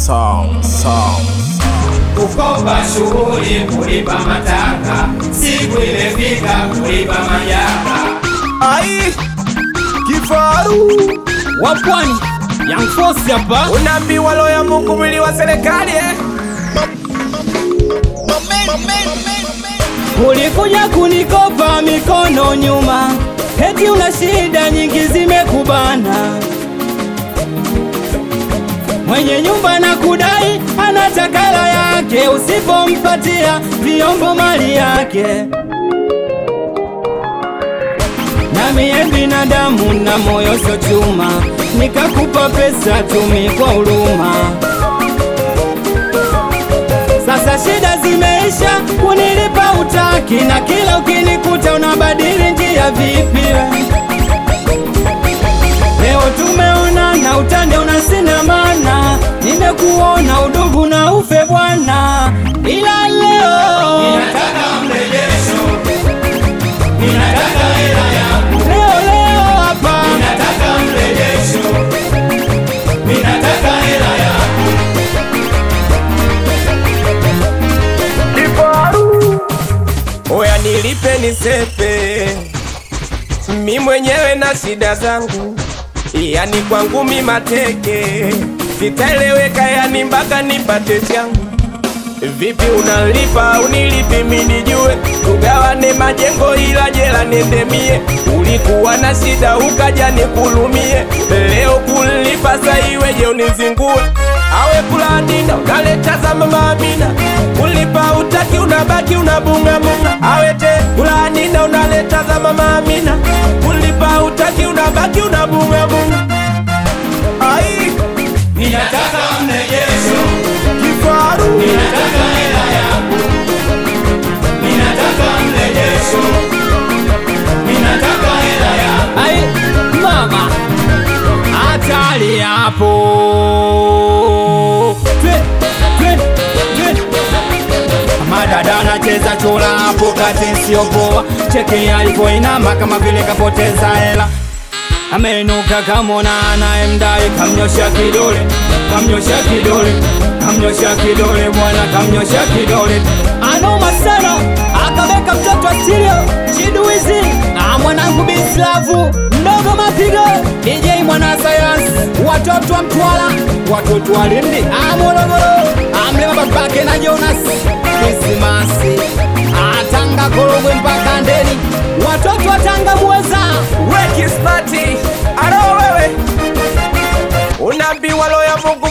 Sound, sound. kukopa shughuli kulipa mataka, siku imefika kulipa majaka. Ai, kifaru wa pwani Young Force hapa unaambiwa lo ya Mungu mwili wa serikali eh? ulikuja kunikopa mikono nyuma, eti una shida nyingi zimekubana. Mwenye nyumba na kudai anataka hela yake, usipompatia vyombo mali yake. Na mie binadamu na moyo sio chuma, nikakupa pesa tumi kwa huruma. Sasa shida zimeisha, kunilipa utaki, na kila ukinikuta unabadili njia vipi? Leo tumeonana, utande una sina maana, nimekuona udugu na ufe bwana, ila leo Ninataka mrejesho, ninataka hela yangu, leo leo hapa ninataka mrejesho, ninataka hela yangu. Oya nilipe nisepe, mi mwenyewe na shida zangu, yani kwangu mi mateke, sitaeleweka yani mpaka nipate changu. Vipi unalipa unilipi mi nijue, tugawane majengo ila jela nende mie. Ulikuwa na shida ukaja nikulumie, leo kulipa sa iweje unizingue? Awe kuladina unaleta za mama Amina, kulipa utaki unabaki unabunga bunga. Awe te kuladina unaleta za mama Amina, kulipa utaki unabaki unabunga bunga. Ai Ninataka mrejesho, kifaru ninataka hela yangu, ninataka mrejesho, ninataka hela yangu. ai mama, hatari hapo. Twe, twe, twe. Madada anacheza chura hapo kati, sio poa. Cheki alipoinama kama vile kapoteza hela, ameinuka kamona anayemdai, kamnyosha kidole, kamnyosha kidole, kamnyosha kidole bwana, kamnyosha kidole. Anoma sana, akaweka mtoto astilio chiduizi na mwanangu Bislavu mdogo mapigo DJ mwana sayansi, watoto wa Mtwara, watoto wa Lindi, ah, Morogoro, amlema babake na Jonas Krismasi, atanga Korogwe mpaka Ndeni, watoto wa Tanga Muweza Weki smati alo wewe, unaambiwa lo ya Mungu